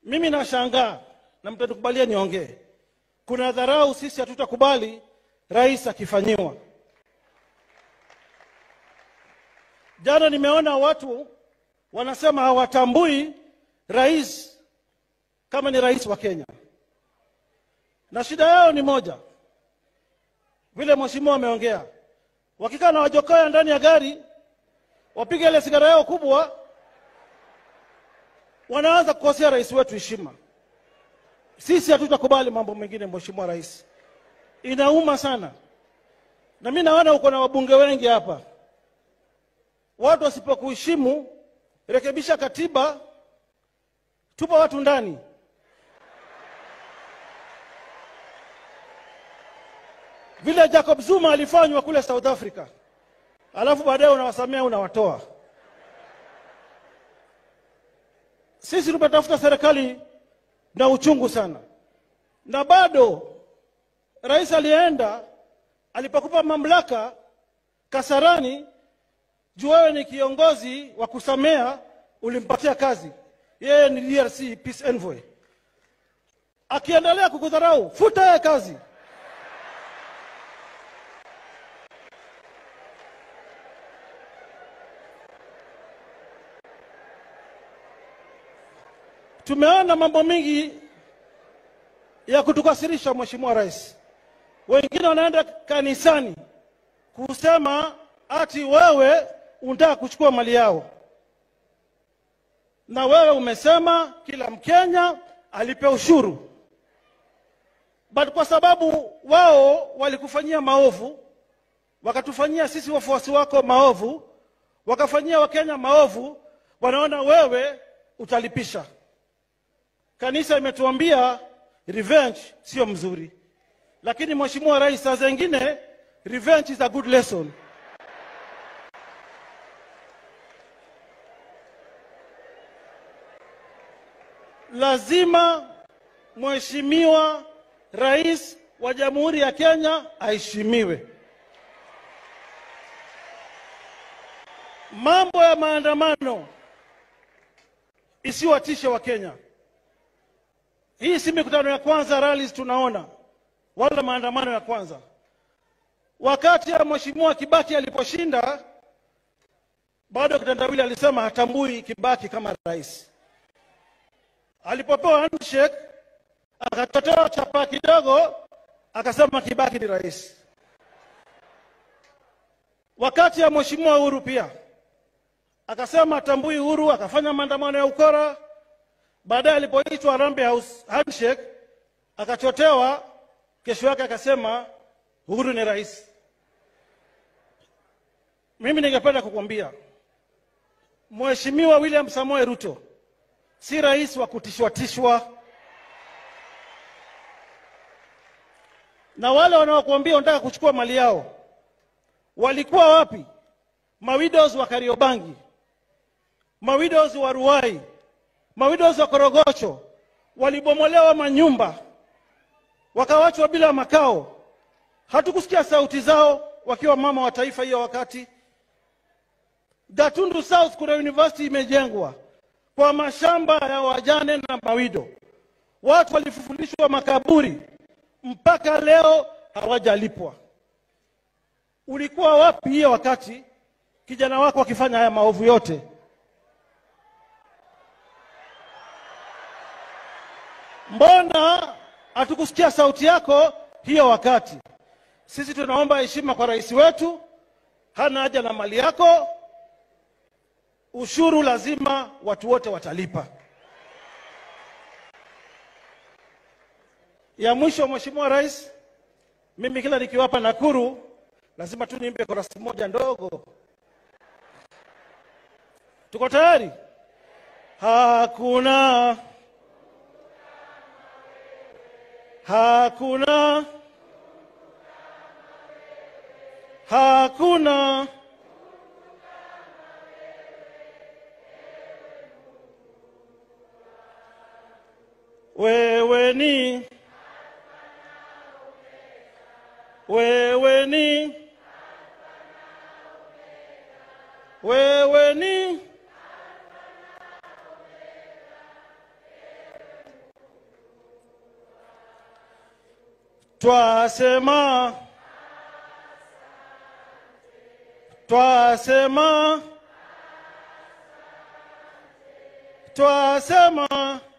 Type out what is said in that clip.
Mimi nashangaa na mtanikubalia niongee, kuna dharau sisi hatutakubali rais akifanyiwa. Jana nimeona watu wanasema hawatambui rais kama ni rais wa Kenya, na shida yao ni moja, vile mheshimiwa ameongea, wakikaa na wajokoya ndani ya gari, wapige ile sigara yao kubwa, wanaanza kukosea rais wetu heshima. Sisi hatutakubali mambo mengine, mheshimiwa rais, inauma sana. Na mimi naona uko na wabunge wengi hapa, watu wasipokuheshimu, rekebisha katiba, tupa watu ndani. Vile Jacob Zuma alifanywa kule South Africa, alafu baadaye unawasamea unawatoa. Sisi tumetafuta serikali na uchungu sana, na bado rais alienda alipokupa mamlaka Kasarani, juu wewe ni kiongozi wa kusamea, ulimpatia kazi. Yeye ni DRC peace envoy. Akiendelea kukudharau, futa yeye kazi. Tumeona mambo mengi ya kutukasirisha, Mheshimiwa Rais. Wengine wanaenda kanisani kusema ati wewe unataka kuchukua mali yao, na wewe umesema kila Mkenya alipe ushuru, but kwa sababu wao walikufanyia maovu, wakatufanyia sisi wafuasi wako maovu, wakafanyia Wakenya maovu, wanaona wewe utalipisha. Kanisa imetuambia revenge sio mzuri, lakini Mheshimiwa Rais, saa zingine revenge is a good lesson. Lazima Mheshimiwa Rais wa Jamhuri ya Kenya aheshimiwe. Mambo ya maandamano isiwatishe Wakenya. Hii si mikutano ya kwanza rallies tunaona, wala maandamano ya kwanza. Wakati ya Mheshimiwa Kibaki aliposhinda, bado kitandawili alisema hatambui Kibaki kama rais. Alipopewa handshake akatotoa chapa kidogo, akasema Kibaki ni rais. Wakati ya Mheshimiwa Uhuru pia akasema hatambui Uhuru, akafanya maandamano ya ukora. Baadaye alipoitwa Harambee House handshake akachotewa, kesho yake akasema Uhuru ni rais. Mimi ningependa kukwambia Mheshimiwa William Samoei Ruto si rais wa kutishwatishwa, na wale wanaokuambia wanataka kuchukua mali yao walikuwa wapi? Mawidows wa Kariobangi, mawidows wa Ruai, mawidows wa Korogocho walibomolewa manyumba, wakawachwa bila makao. Hatukusikia sauti zao wakiwa mama wa taifa hiyo wakati. Gatundu South kuna university imejengwa kwa mashamba ya wajane na mawido, watu walifufulishwa makaburi, mpaka leo hawajalipwa. Ulikuwa wapi hiyo wakati kijana wako akifanya haya maovu yote? Mbona hatukusikia sauti yako hiyo wakati? Sisi tunaomba heshima kwa rais wetu, hana haja na mali yako. Ushuru lazima watu wote watalipa. Ya mwisho, Mheshimiwa Rais, mimi kila nikiwapa Nakuru lazima tu niimbe korasi moja ndogo. Tuko tayari? Hakuna hakuna hakuna wewe ni wewe ni wewe ni twasema twasema twasema